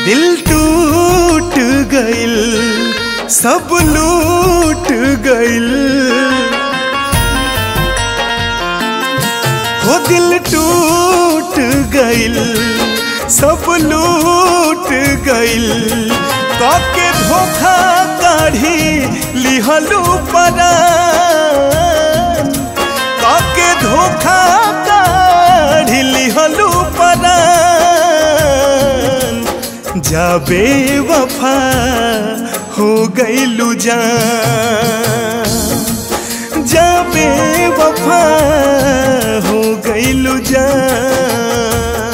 दिल टूट गइल सब लूट गइल हो दिल टूट गइल सब लूट गइल काके धोखा काढ़ी लिहलू परान काके धोखा काढ़ी लिहलू परान जाबे वफा हो गइलू जान जाबे वफा हो गइलू जान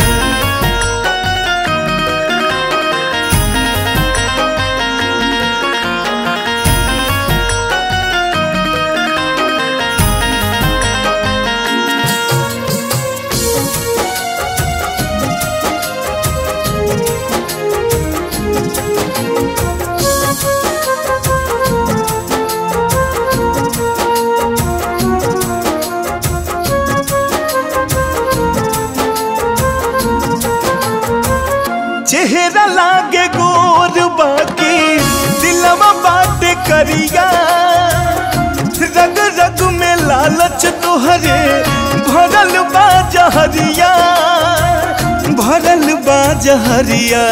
चेहरा लागे गोर बाकी दिलवा बात करिया रग रग में लालच तोहरे भरल बा जहरिया भरल बा जहरिया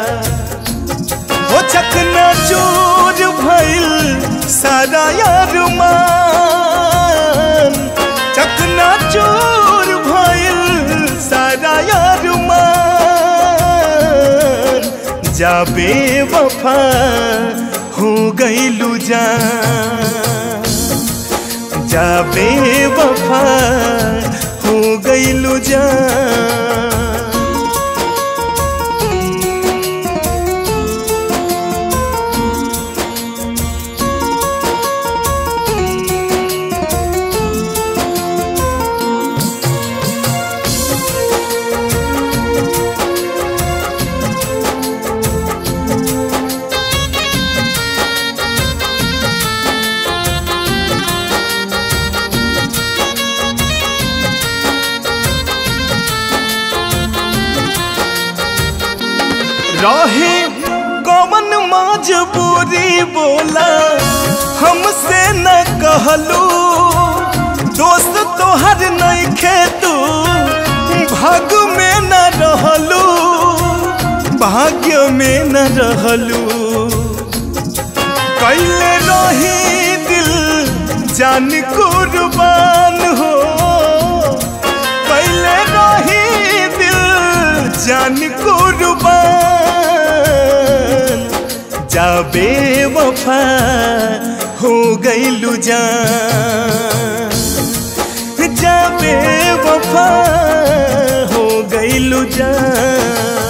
हो चकना चूर भइल सारा यार मान चकना चूर भइल सारा यार मान जाबे वफा हो गइलू जान जाबे वफा हो गइलू जान रहे कौन मजबूरी बोला हमसे न कहलू दोस्त तोहर नहीं खेतू भाग में न रहलू भाग्य में न रहलू कैले रही दिल जान कुर्बान हो कैले रही दिल जान कुर्बान जाबे वफा हो गइलू जान जाबे वफा हो गइलू जान